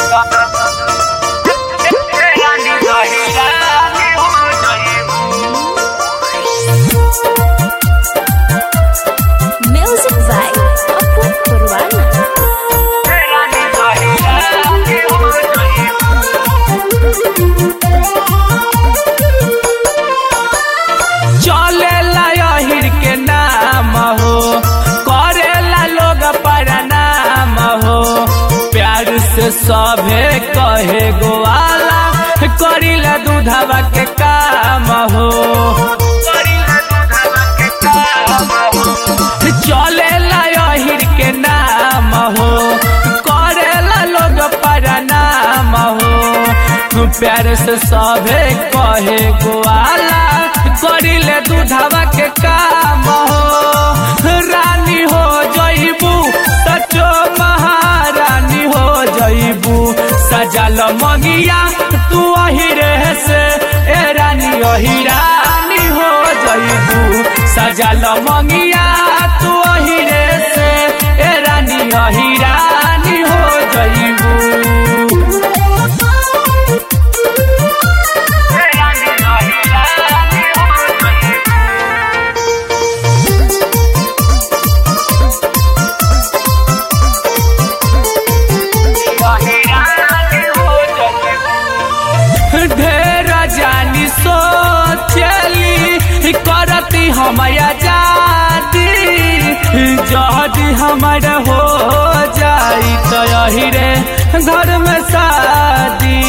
Music by Apun Purwana. चलेला यहिर के नाम हो करेला लोग प्रणाम हो प्यार से सभे कहे गोवाला करिला दूधवा के काम हो चलेला यहिर के नाम हो करेला लोग प्रणाम हो प्यार से सभे कहे गोवाला करिले दूधवा के काम हो रानी हो जईबू सचो महारानी हो जईबू सजल मंगिया तू अहिरे से ए रानी अहिरानी हो जईबू सजल मंगिया तू अहिरे से ए रानी अहिरानी हो जईबू ढेर जानी सोचली करती हमया जाती जदी हमर हो जाई तो यही रे घर में शादी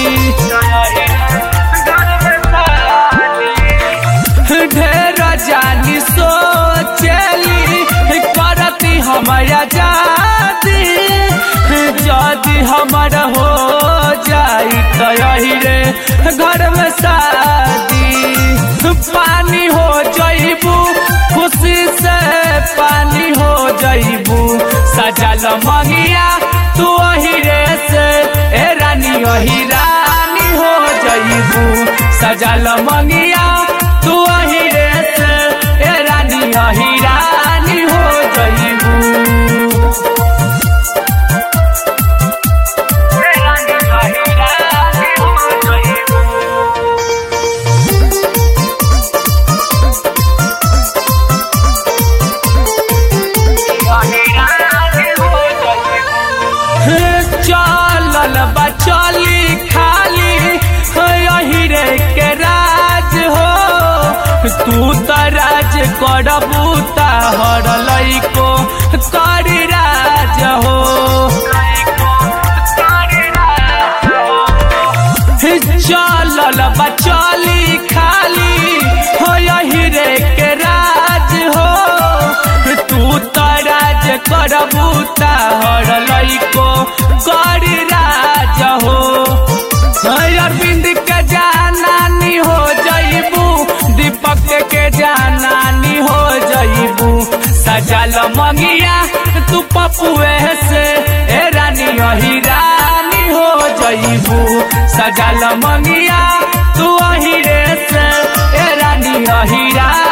ढेर जानी सोचली करती हमया जाती जदी हमर हो जाई तो यही रे घर में शादी पानी हो जईबू खुशी से पानी हो जईबू सजल मंगिया तू अहिरे से ए रानी अही रानी हो जईबू सजल मंगिया तू अहिरे से ए रानी अही रानी हो जईबू चलल बचली खाली यही रे के राज हो तू त राज करबू हर लइको करी राज हो चलल बचली खाली हो यही रे के राज हो तू त राज करबू हर लइको करी राज हो अरविंद के जानानी हो जईबू दीपक के जानानी हो जईबू सजल मंगिया तू पपुए से ए रानी अही रानी हो जईबू सजल मंगिया तू अही रे से ए रानी अही रानी